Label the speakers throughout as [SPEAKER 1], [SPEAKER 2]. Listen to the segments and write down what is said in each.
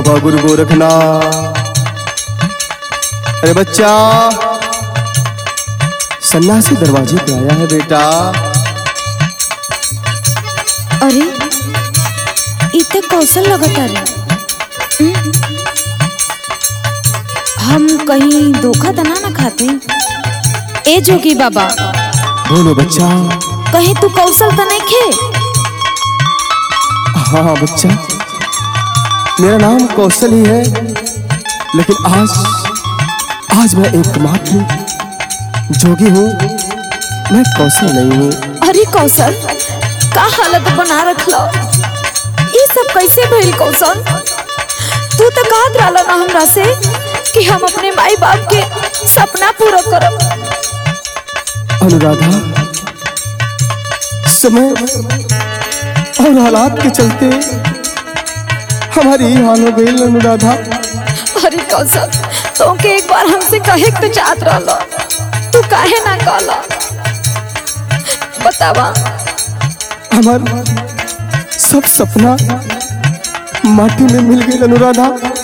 [SPEAKER 1] बाबा गुरु गोरखनाथ अरे बच्चा सन्यासी दरवाजे पे आया है बेटा
[SPEAKER 2] अरे इथे कौशल लगता रे हम्म? हम कहीं धोखा तो ना ना खाते ए जोगी बाबा
[SPEAKER 1] बोलो बच्चा
[SPEAKER 2] कहीं तू कौशल तो नहीं खे
[SPEAKER 1] हाँ हाँ बच्चा मेरा नाम कौशल ही है लेकिन आज आज मैं एकमात्र जोगी हूँ मैं कौशल नहीं हूँ
[SPEAKER 2] अरे कौशल का हालत बना रखलो ये सब कैसे भइल कौशल तू तो कहत रहला ना हमरा से कि हम अपने माई बाप के सपना पूरा करब
[SPEAKER 1] अनुराधा समय और हालात के चलते हमारी ये हाल हो गई अनुराधा
[SPEAKER 2] अरे कौशल तो के एक बार हमसे कहे के तो चाहत रहलो तू काहे ना कहला बतावा
[SPEAKER 1] हमार सब सपना माटी में मिल गई अनुराधा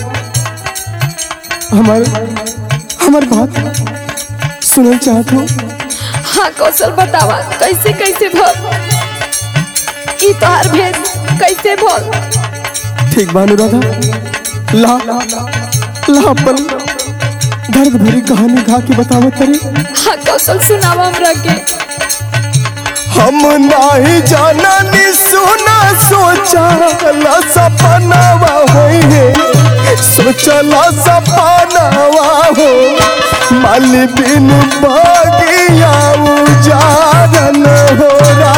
[SPEAKER 1] हमार हमार बात सुनल चाहत हो
[SPEAKER 2] हाँ कौशल बतावा कैसे कैसे भल ई तोहार भेद कैसे भल
[SPEAKER 1] ठीक बा अनुराधा ला ला अपन दर्द भरी कहानी गा के बतावत तरी
[SPEAKER 2] हाँ कौशल सुनावा हमरा के
[SPEAKER 1] हम नाही जाना नि सुना सोचा ला सपनावा होई है सोचला सपनावा हो माल बिन बागिया उजारन हो रा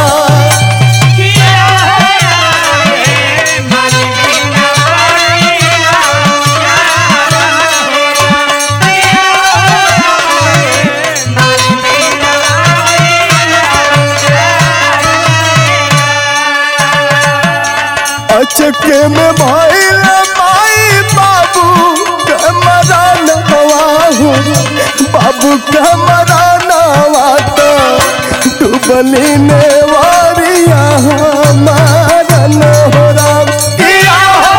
[SPEAKER 1] अचके में भइल माई बाबू कमरा नवा हो बाबू कमरा नवा तो डुबली ने वारिया मारन हो राम किया हो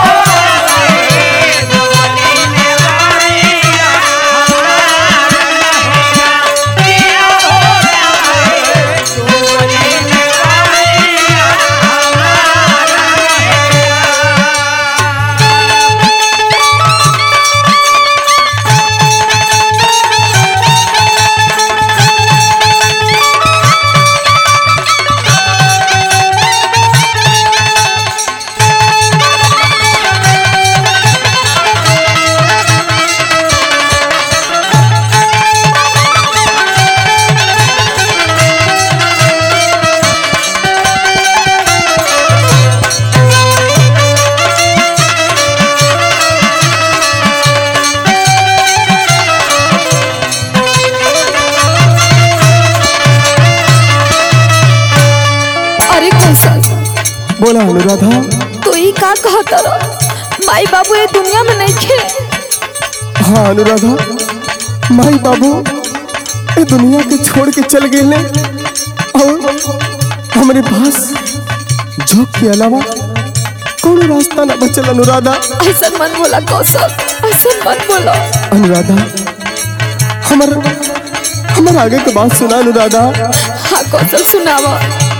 [SPEAKER 2] अरे कौशल
[SPEAKER 1] बोला अनुराधा
[SPEAKER 2] तू ई का कहत रह माई बाबू ये दुनिया में नहीं खे
[SPEAKER 1] हाँ अनुराधा माई बाबू ये दुनिया के छोड़ के चल गए और हमारे पास झोंक के अलावा कौन रास्ता ना बचल अनुराधा
[SPEAKER 2] ऐसा मत बोला कौशल ऐसा मत बोलो
[SPEAKER 1] अनुराधा हमार हमार आगे के बात सुना अनुराधा
[SPEAKER 2] हाँ कौशल सुनावा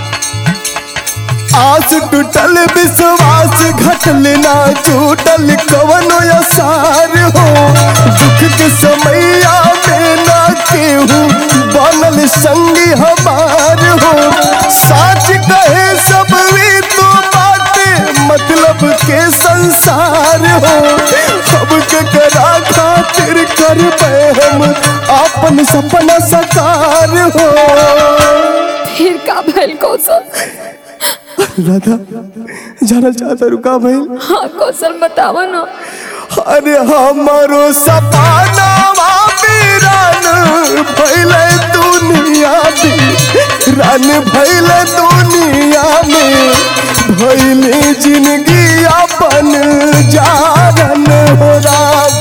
[SPEAKER 1] आस टूटल विश्वास घटल ना टूटल कवनो असार हो दुख के समैया में ना केहू बनल संगी हमार हो साच कहे सब वी तो बाटे मतलब के संसार हो अब के करा खातिर कर हम अपन सपना साकार हो
[SPEAKER 2] फिर का भइल कौशल
[SPEAKER 1] राधा जानल चाहता रुका भाई
[SPEAKER 2] हाँ कौशल बतावा ना
[SPEAKER 1] अरे हमारो सपना वीरान भैले दुनिया में रान भैले दुनिया में भैले जिंदगी अपन जारन हो राम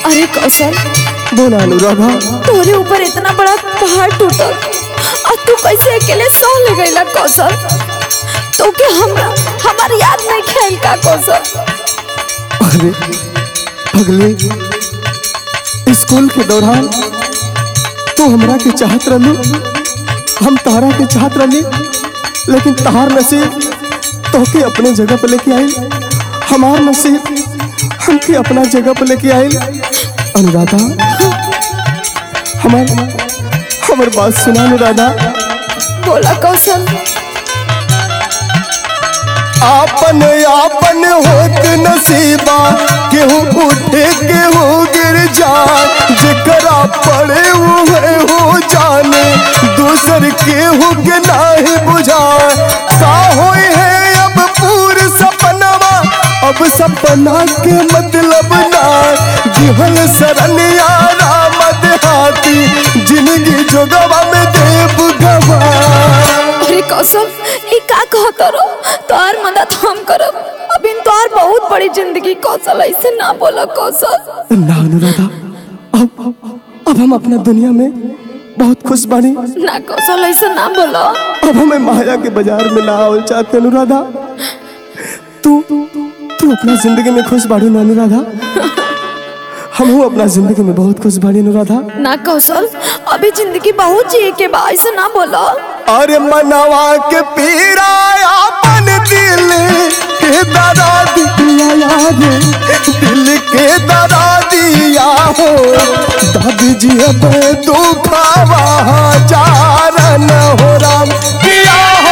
[SPEAKER 2] अरे कौशल
[SPEAKER 1] बोला अनुराधा
[SPEAKER 2] तोरे ऊपर इतना बड़ा पहाड़ टूटल और तू कैसे अकेले सह ले गईला कौशल तो के हमरा हमार याद नहीं खेल का कौशल
[SPEAKER 1] अरे अगले स्कूल के दौरान तू हमरा के चाहत रहलू हम तहरा के चाहत रहली लेकिन तहार नसीब तोके अपने जगह पे लेके आई हमार नसीब हमके अपना जगह पे लेके आई अनुराधा हमार हमार बात सुना अनुराधा
[SPEAKER 2] बोला कौशल
[SPEAKER 1] आपन आपन होत नसीबा केहू उठे केहू गिर जाए जेकरा पड़े हुए हो जाने दूसर केहू के नाही बुझाए का होई है अब पूर सपनवा अब सपना के मतलब ना दिहल सरनिया राम देहाती जिंदगी जोगवा में देव गवा
[SPEAKER 2] अरे कौशल ई का कहत रो तोहार मदद हम करब अभी तोहार बहुत बड़ी जिंदगी कौशल ऐसे ना बोला कौशल
[SPEAKER 1] ना अनुराधा अब अब हम अपना दुनिया में बहुत खुश बानी
[SPEAKER 2] ना कौशल ऐसे ना बोला
[SPEAKER 1] अब हमें माया के बाजार में ना आवल चाहते अनुराधा तू तू अपना जिंदगी में खुश बाड़ी ना अनुराधा हम हूँ अपना जिंदगी में बहुत खुश बाड़ी अनुराधा
[SPEAKER 2] ना कौशल अभी जिंदगी बहुत जिए के बा ऐसे ना बोला
[SPEAKER 1] अरे मनवा के पीरा अपन दिल के दरा दिया यार दिल के दरा दिया हो दादी जी अब दुखावा जारन हो राम किया हो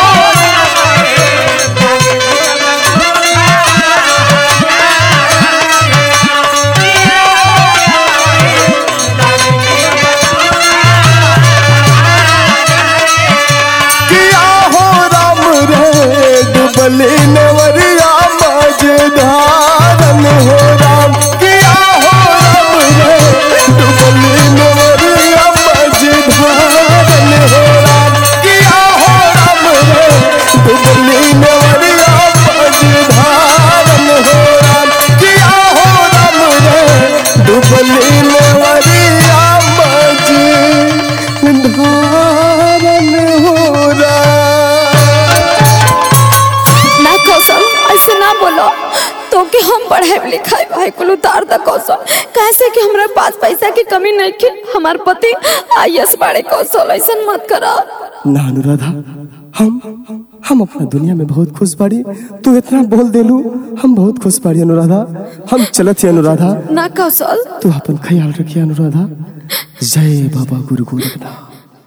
[SPEAKER 1] किया हो राम रे डुबली नवरिया मझधारन हो राम किया हो राम रे डुबली नवरिया मझधारन हो राम किया हो राम रे डुबली नवरिया मझधारन हो राम किया हो राम रे डुबली नवरिया मझधारन हो राम
[SPEAKER 2] ना कौशल ऐसे ना बोलो तो कि हम पढ़ाई लिखाई भाई कुल उतार द कौशल कैसे कि हमरा पास पैसा की कमी नहीं के हमार पति आईएस बाड़े कौशल ऐसा मत करा
[SPEAKER 1] ना अनुराधा हम हम अपना दुनिया में बहुत खुश बाड़ी तू इतना बोल देलू हम बहुत खुश बाड़ी अनुराधा हम चलत ही अनुराधा
[SPEAKER 2] ना कौशल
[SPEAKER 1] तू अपन ख्याल रखिए अनुराधा जय बाबा गुरु गोरखनाथ